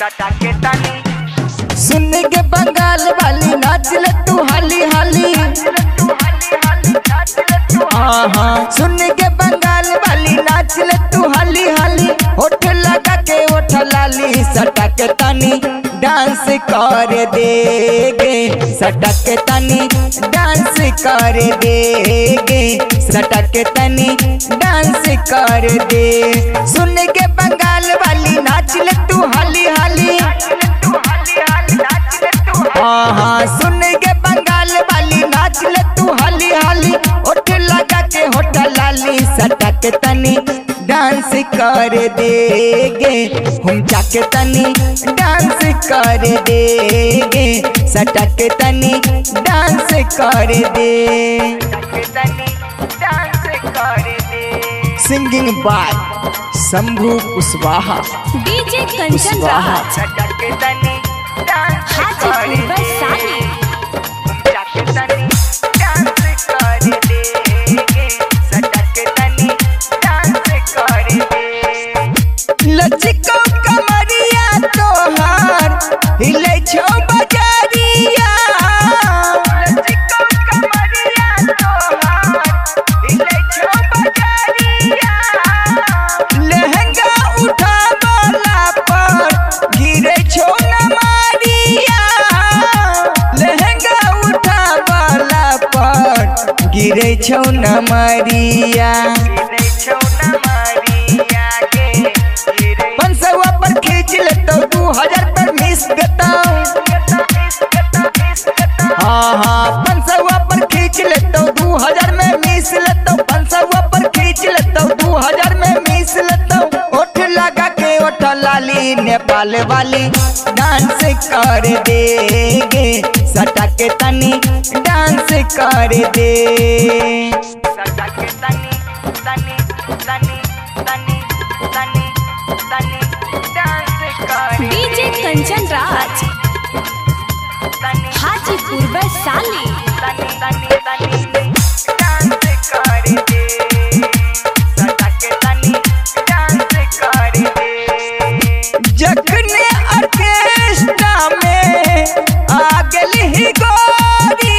सटा के तनी सुन के बंगाल वाली नाच ले तू हाली हाली तू हली हली नाच ले तू हाँ हाँ सुन के बंगाल वाली नाच ले तू हाली हाली होठ लगा के ओठ लाली सटक तनी डांस कर देगे सटक तनी डांस कर देगे सटक तनी डांस कर दे सुन के बंगाल वाली नाच ले तू हाली हाली तू हली हली नाच ले तू हाँ हाँ सुन के बंगाल वाली नाच ले तू हाली हाली उठ लगा के होठ लाली सटक तनी डांस कर देगे हम जाके तनी डांस कर देगे सटक तनी डांस कर दे के तनी डांस कर दे singing by Shambhu Kushwaha DJ Kanchan Kushwaha Raj सटा के तनी डांस कर हाजीपुर दे वैशाली जाके तनी डांस कर दे सटा के तनी डांस कर दे लचिको कमरिया तोहार हिले छो बजारिया लचिको कमरिया तोहार हिले छो बजारिया लहंगा उठा वाला पर गिरे छो न मारिया लहंगा उठा वाला पर गिरे छो न मारिया हिले छो न मारिया के हिले पंसवा पर खींच लेतो दू हजार पर मिस देता हाँ हाँ पंसवा पर खींच लेतो दू हजार में मिस लेतो पंसवा पर खींच लेतो दू हजार में मिस लेतो ओठ लगा के ओठ लाली नेपाल वाली डांस कर देगे सटा के तनी डांस कर दे सटा के तनी तनी तनी तनी तनी तनी डांस कर डीजे कंचन राज तनी हाजीपुर वैशाली तनी तनी तनी डांस कर दे सटा के तनी डांस कर दे जखने ऑर्केस्ट्रा में आ गली ही गोरी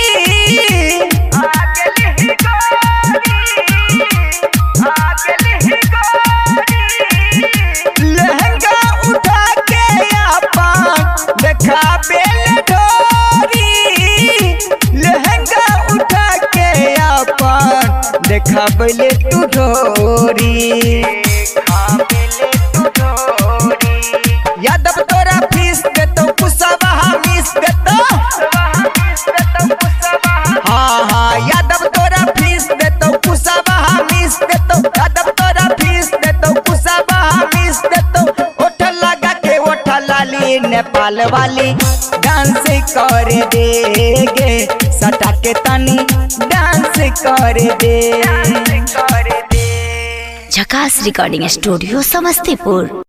आगल ही गोरी आगल ही गोरी लहंगा उठा के अपन देखा बेल ढोरी लहंगा उठा के अपन देखा बेले तू ढोरी खाबेले तू डोरी यादव तोरा फीस देतो कुसवा मिस देतो वहाँ किस्त तो कुसवा हाँ हाँ यादव तोरा फीस देतो कुसवा मिस देतो यादव तोरा फीस देतो कुसवा मिस देतो ओठ लगा के ओठ लाली नेपाल वाली डांस कर देगे सटा के तनी डांस कर दे कर दे झकास रिकॉर्डिंग स्टूडियो समस्तीपुर